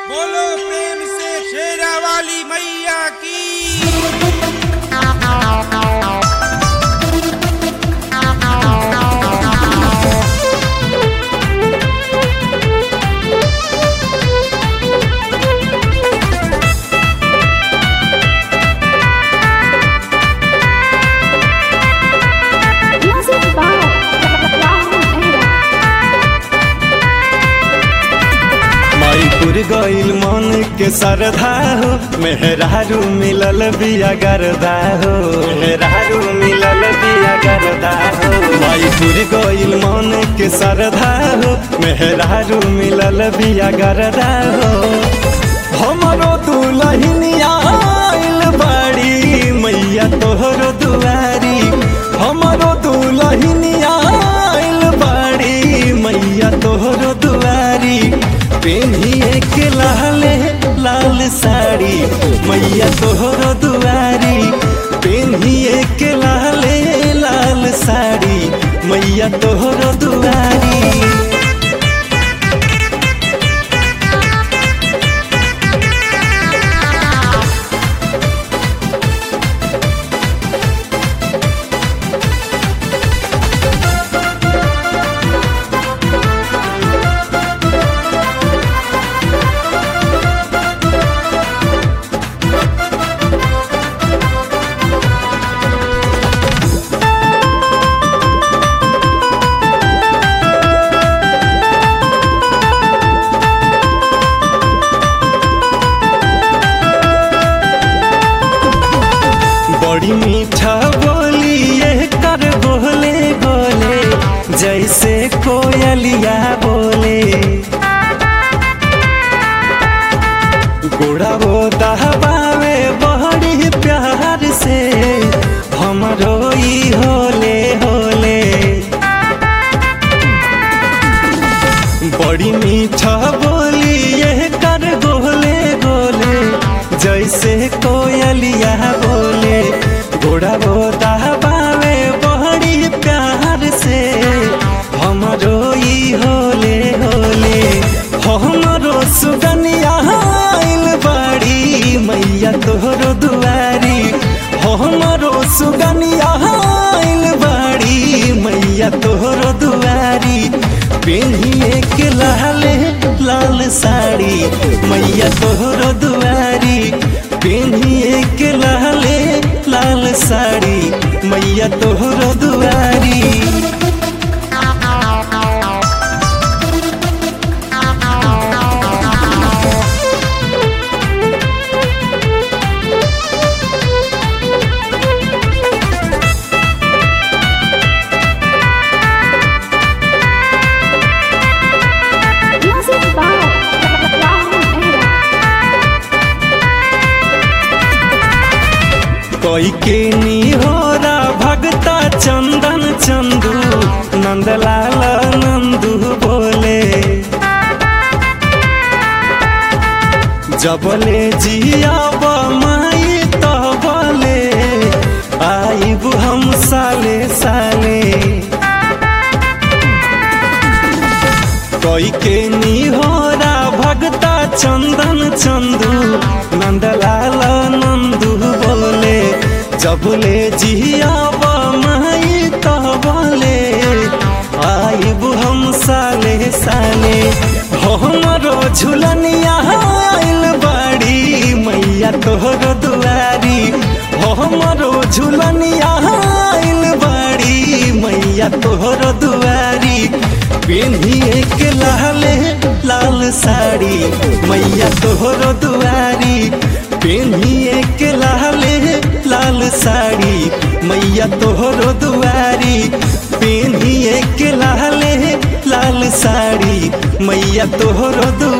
बोलो प्रेम से शेरा वाली मैया की Music by Rahul Mehra. माईपुर गईल मन के सरधा हो मेहरारू मिलल बिया गरदा हो मेहरारू मिलल बिया गरदा हो माईपुर गईल मन के सरधा हो मेहरारू मिलल बिया गरदा हो हमरो दुलहिनिया आइल बाड़ी मैया तोहरो दुआरी हमरो दुलहिनिया आइल बाड़ी मैया तोहरो दुआरी पेन्हिए के लाले लाल साड़ी मैया तोहरो दुआरी पेन्हिए के लाले लाल साड़ी मैया तोहरो दुआरी बड़ी मीठा बोली ये कर बोले बोले जैसे कोयलिया बोले गोड़ा वो दहबावे बड़ी प्यार से हमरो ई होले होले बड़ी मीठा बोली ये कर गोले गोले जैसे कोयलिया बोले घोड़ा बोता बावे बड़ी प्यार से हमरो ई होले होले हमरो सुगनिया आइल बाड़ी मैया तोहरो दुआरी हमरो सुगनिया आइल बाड़ी मैया तोहरो दुआरी पेन्हिए के लाले लाल साड़ी मैया तोहरो दुआरी पेन्हिए के लाले लाल साड़ी मैया तोहरो दुआरी Music by Rahul Mehra. कोई के निहोरा भगता चंदन चंदू नंदलाल नंदू बोले जबले जियाब माई तबले आइब हम साले साले कोई के निहोरा भगता चंदन चंदू नंदलाल नंदू बोले जबले जियाब माई तबले आइब हम साले साले हमरो झुलनिया आइल बाड़ी मैया तोहरो दुआरी हमरो झुलनिया आइल बाड़ी मैया तोहरो दुआरी पेन्हिए के लाले लाल साड़ी मैया तोहरो दुआरी पेन्हिए के लाले लाल साड़ी मैया तोहरो दुआरी पेन्हिए के लाले लाल साड़ी मैया तोहरो दुआरी